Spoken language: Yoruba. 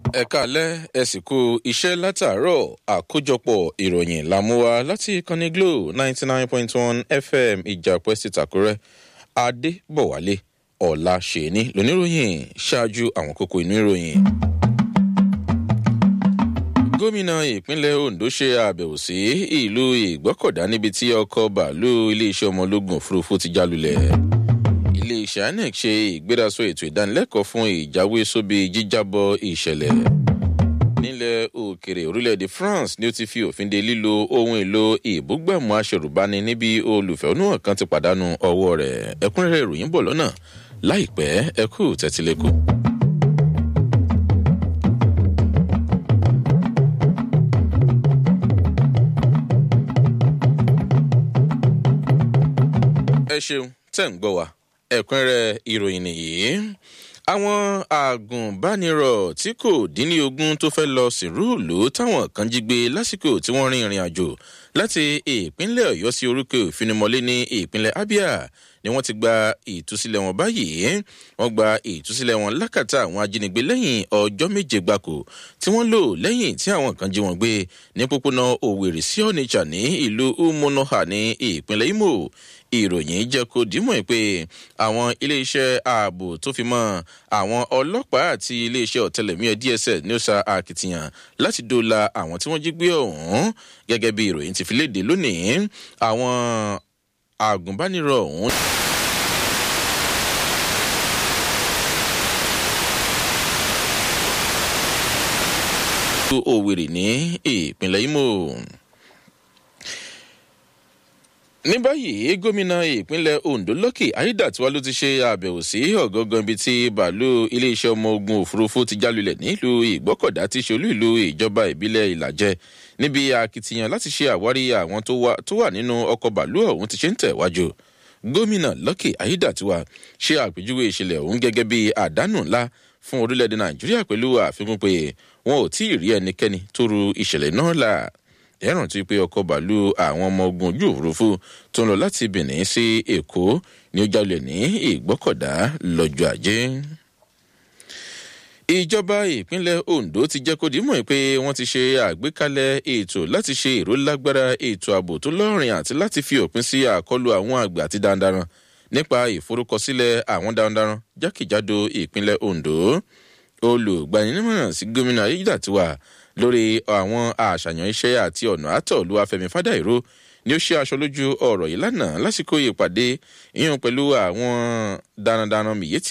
ẹ káalẹ́ ẹ sì kú iṣẹ́ látàárọ̀ àkójọpọ̀ ìròyìn làmúwa láti ìkànnì glo ninety nine point one fm ìjàpẹ́ sí tàkúrẹ́ adébọ̀wálé ọ̀la ṣèní lóníròyìn ṣáájú àwọn kókó inú ìròyìn. gómìnà ìpínlẹ̀ ondo ṣe àbẹ̀wò sí ìlú ìgbọ́kọ̀dá níbi tí ọkọ̀ bàálù iléeṣẹ́ ọmọ ológun òfurufú ti jálulẹ̀ iléeṣẹ́ inec ṣe ìgbérasọ ètò ìdánilẹ́kọ̀ọ́ fún ìjáwé sóbi jíjábọ̀ ìṣẹ̀lẹ̀. nílẹ̀ òkèrè orílẹ̀-èdè france ni ó ti fi òfin de lílo ohun èlò ìbúgbàmù aṣèrùbáni níbi olùfẹ̀hónúhàn kan ti pàdánù ọwọ́ rẹ̀ ẹ̀kúnrẹ́rẹ́ ìròyìn bọ̀ lọ́nà láìpẹ́ ẹkú tẹ́tílẹ́kù. ẹ ṣeun tẹ́ ń gbọ́ wa ẹ̀kúnrẹ́ ìròyìn nìyí àwọn àgùnbánirọ̀ tí kò dín ní ogún tó fẹ́ lọ sìnrúùlù táwọn kan jí gbé lásìkò tí wọ́n rin ìrìn àjò láti ìpínlẹ̀ ọ̀yọ́ sí orúkọ ìfinimọ̀lé ní ìpínlẹ̀ abia ni wọ́n ti gba ìtúsílẹ̀ wọn báyìí wọ́n gba ìtúsílẹ̀ wọn lákàtà àwọn ajínigbé lẹ́yìn ọjọ́ méje gbáko tí wọ́n lò lẹ́yìn tí àwọn kan jí wọn gbé ní pópónà òwèrè sí onitsha ní ìlú umunoha ní ìpínlẹ̀ imo ìròyìn jẹ́ kó dìímọ̀ pé àwọn iléeṣẹ́ ààbò tó fi mọ́ àwọn ọlọ́pàá àti iléeṣẹ́ ọ̀tẹlẹ̀múyẹ́ dss ní ó sa akitiyan láti dóòlà àwọn tí wọ́n jí gbé ọ̀hún gẹ́gẹ́ bí ìròyìn ti fi léde lónìí àwọn àgùnbánirọ̀ ọ̀hún. òwèrè ní ìpínlẹ̀ imo ní báyìí gómìnà ìpínlẹ̀ ondo lókè ayédàtiwá ló ti ṣe àbẹ̀wò sí ọ̀gángan ibi tí bàálù iléeṣẹ́ ọmọ ogun òfurufú ti jálulẹ̀ nílùú ìgbọ́kọ̀dá tí ṣolú ìlú ìjọba ìbílẹ̀ ìlàjẹ níbi akitiyan láti ṣe àwárí àwọn tó wà nínú ọkọ̀ bàálù ọ̀hún ti ṣe ń tẹ̀wájú gómìnà lókè ayédàtiwá ṣe àpèjúwe ìṣẹ̀lẹ̀ ọ̀hún gẹ́gẹ́ bí àdánù ńlá fún orílẹ̀-èdè nàìjíríà pẹ̀lú àfikún pé wọn ò tí ì rí ẹnikẹ́ni tó ru ìṣẹ̀lẹ̀ náà là ẹ̀ràn tí pé ọkọ̀ bàálù àwọn ọmọ ogun ojú òfurufú tó ń lọ láti benin sí èkó ní ó jalè ní ìgbọ́kọ̀dá lọ́jọ́ ajé. ìjọba ìpínlẹ̀ ondo ti jẹ́ kó dìímọ̀ pé wọ́n ti ṣe àgbékalẹ̀ ètò láti ṣe ìrólágbára ètò ààbò tó lọ́rìn àti láti fi òpin sí àkọlù àwọn àgbà àti darandaran nípa ìforúkọsílẹ̀ àwọn darandaran jákèjádò ìpínlẹ̀ ondo olùgbanímọ̀ràn sí gómìnà ayédàtiwà lórí àwọn àṣàyàn iṣẹ́ àti ọ̀nà àtọ̀lù afẹ́mi fádàìró ni ó ṣe aṣọ lójú ọ̀rọ̀ yìí lánàá lásìkò ìpàdé ìyẹn pẹ̀lú àwọn darandaran mìíyé tí